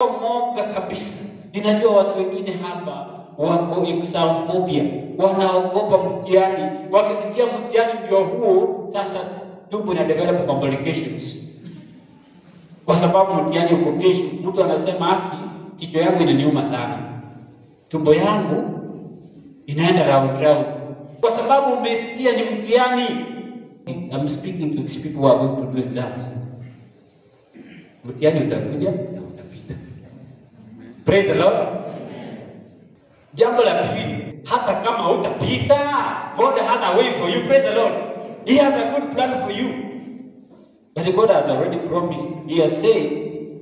moga kabisa. Ninajua watu wengine hapa wako exam phobia, wanaogopa mtihani. Wakisikia mtihani ndio huo, sasa tumbo ina develop complications, kwa sababu mtihani uko kesho. Mtu anasema haki, kichwa yangu inaniuma sana, tumbo yangu inaenda round round, kwa sababu umesikia ni mtihani. I'm speaking to these people who are going to do exams. Mtihani utakuja na utapita. Praise the Lord. Jambo la pili, hata kama utapita, God has a way for you. Praise the Lord. He has a good plan for you. But God has already promised. He has said,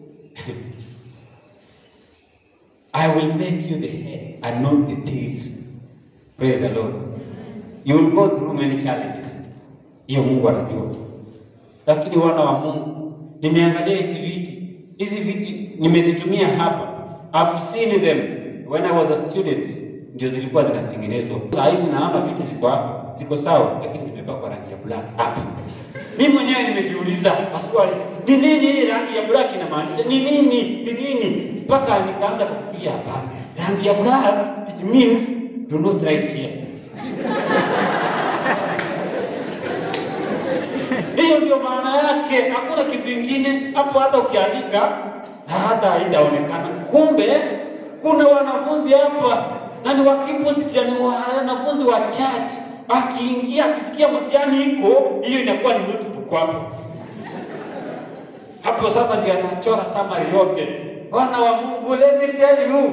I will make you the head and not the tails. Praise the Lord. You will go through many challenges. Hiyo Mungu anajua. Lakini wana wa Mungu, nimeangalia hizi viti. Hizi viti nimezitumia hapa. I've seen them when I was a student. Ndio zilikuwa zinatengenezwa. Saa hizi naona viti ziko ziko sawa, lakini zimepakwa rangi ya black hapa. Mimi mwenyewe nimejiuliza maswali, ni nini hii rangi ya black inamaanisha? Ni nini? Ni nini? Mpaka nikaanza kufikiria hapa. Rangi ya black it means do not write here. Hiyo ndio maana yake, hakuna kitu kingine hapo. Hata ukiandika hata haitaonekana. Kumbe kuna wanafunzi hapa na ni wakipositia, ni wanafunzi wa church. Akiingia akisikia mtihani iko hiyo, inakuwa ni notebook hapo hapo. Sasa ndio anachora summary yote. Wana wa Mungu, let me tell you,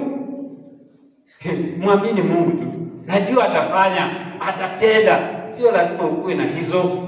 mwamini Mungu tu, najua atafanya, atatenda. Sio lazima ukuwe na hizo